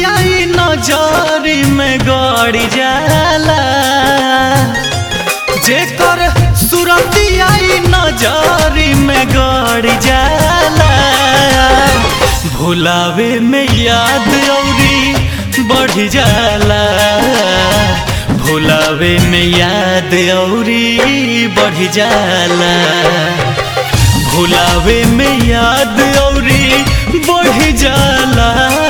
आई नजरी में गड़ जाला जेकर सुरती आई नजरी में गड़ जाला भुलावे में याद औरी बढ़ जाला भुलावे में याद औरी बढ़ जाला भुलावे में याद औरी बढ़ जाला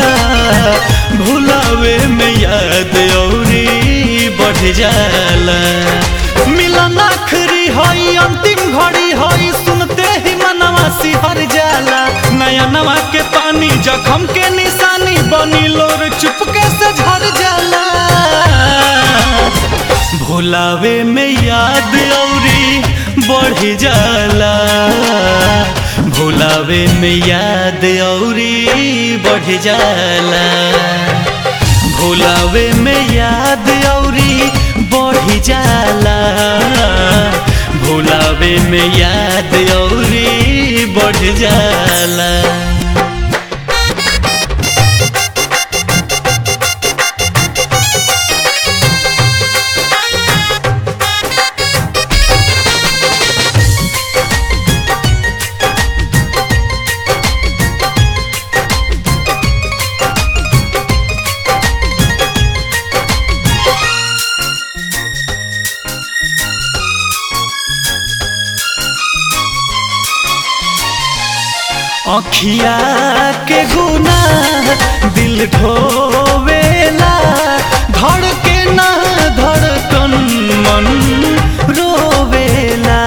भुलावे में याद औरी बढ़ जाला मिलन आखरी हई अंतिम घड़ी हई सुनते ही मनवा सिहर जाला नया नवा के पानी जखम के निशानी बनी लोर चुपके से झर जाला भुलावे में याद औरी बढ़ जाला भुलावे में याद औरी बढ़ जाला भुलावे में याद औरी बढ़ जाला भुलावे में याद औरी बढ़ जाला अखिया के गुना दिल ढोवेला धड़के ना धड़कन मन रोवेला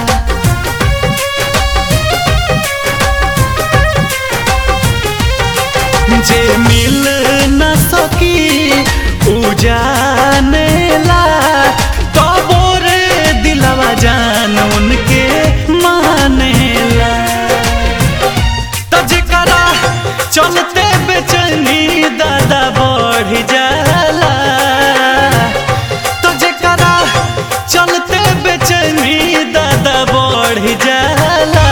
जे मिल न सकी उ जानेला तबो रे दिलवा जान उनके मानेला त जेकरा चलते बेचैनी दादा बढ़ जाला तो जेकरा चलते बेचैनी दादा बढ़ जाला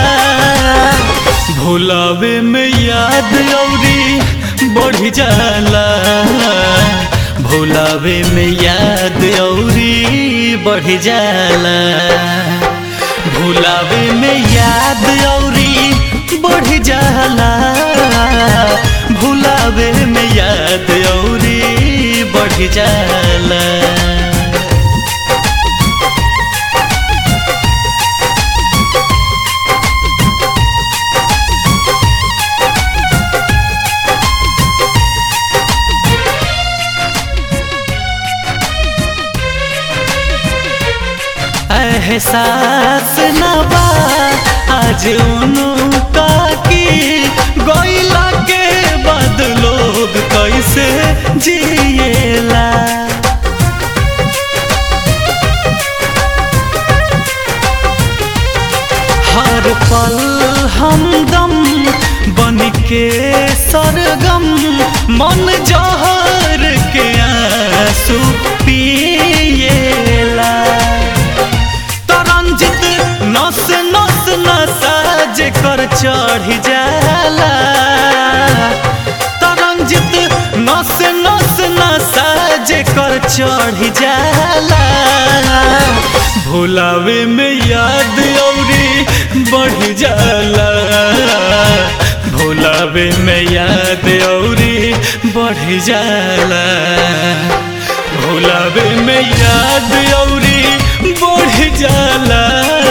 भुलावे में याद औरी बढ़ जाला भुलावे में याद औरी बढ़ जाला भुलावे में याद औरी बढ़ जाला भुलावे में याद औरी बढ़ जाला एहसास न बा आज उनका की गोइला के बाद लोग कैसे जिएला हर पल हमदम बन के सरगम मन जहर के आंसू पिएला तरंजित नस नस नसा जेकर चढ़ जाला तरंजित नस नस नसा जेकर चढ़ जाला भुलावे में याद औरी बढ़ जाला भुलावे में याद औरी बढ़ जाला भुलावे में याद औरी बढ़ जाला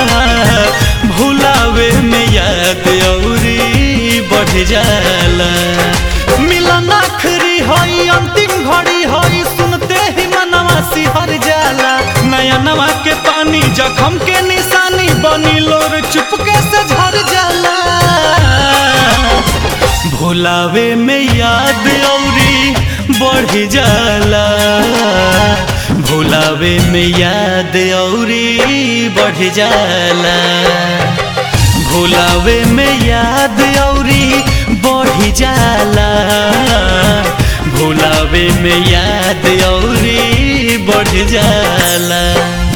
भुलावे में याद औरी बढ़ जाला मिलन आखरी हई अंतिम घड़ी हई सुनते ही मनवा सिहर जाला नया नवा के पानी जखम के निशानी बनी लोर चुपके से झर जाला भुलावे में याद औरी बढ़ जाला भुलावे में याद औरी बढ़ जाला भुलावे में याद औरी बढ़ जाला भुलावे में याद औरी बढ़ जाला